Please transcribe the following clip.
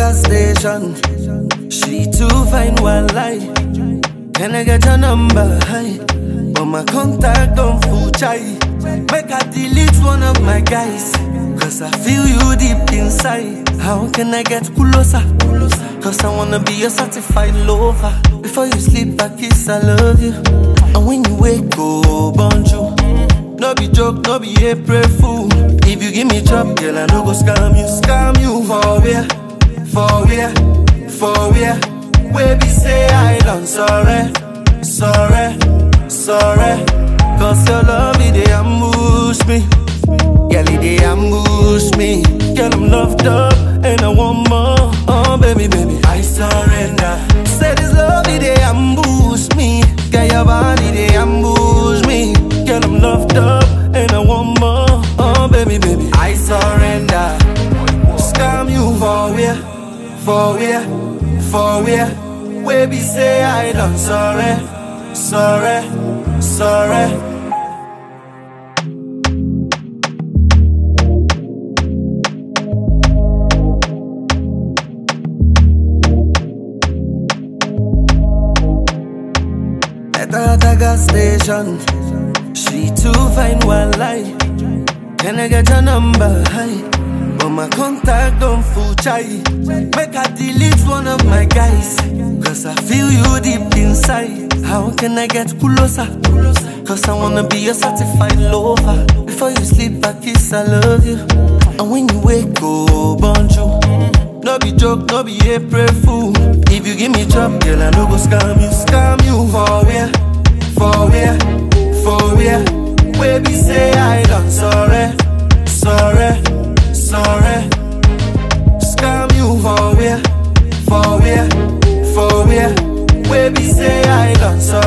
gas station. She too fine, one lie. Can I get your number? Hi. But my contact don't full chai. Make I delete one of my guys. Cause I feel you deep inside. How can I get closer? Cause I wanna be a certified lover. Before you sleep, I kiss, I love you. And when you wake, oh, bonjour. No be joke, no be April fool. If you give me chop, girl, I no go scam you, scam you for where, for where, for where. Baby say I done sorry, sorry, sorry. Cause your love it they ambush me, girl it they ambush me. Girl I'm loved up and I want more. Oh baby, baby, I surrender. Say this love it they ambush me, girl your body they ambush me. Girl I'm loved up and I want more. Oh baby, baby, I surrender. Scam you for where, for where, for where. Baby say I done sorry, sorry, sorry. At the other gas station, she too fine, one lie. Can I get your number? Hi. But my contact don't full chai. Make I delete one of my guys. Cause I feel you deep inside. How can I get closer? Cause I wanna be a certified lover. Before you sleep, I kiss, I love you. And when you wake, oh, bonjour. No be joke, no be April fool. If you give me chop, girl, I no go scam you, scam you for where, for where, for where. Baby say I done sorry, sorry, sorry. Scam you for where, for where, for where. Baby say I done sorry.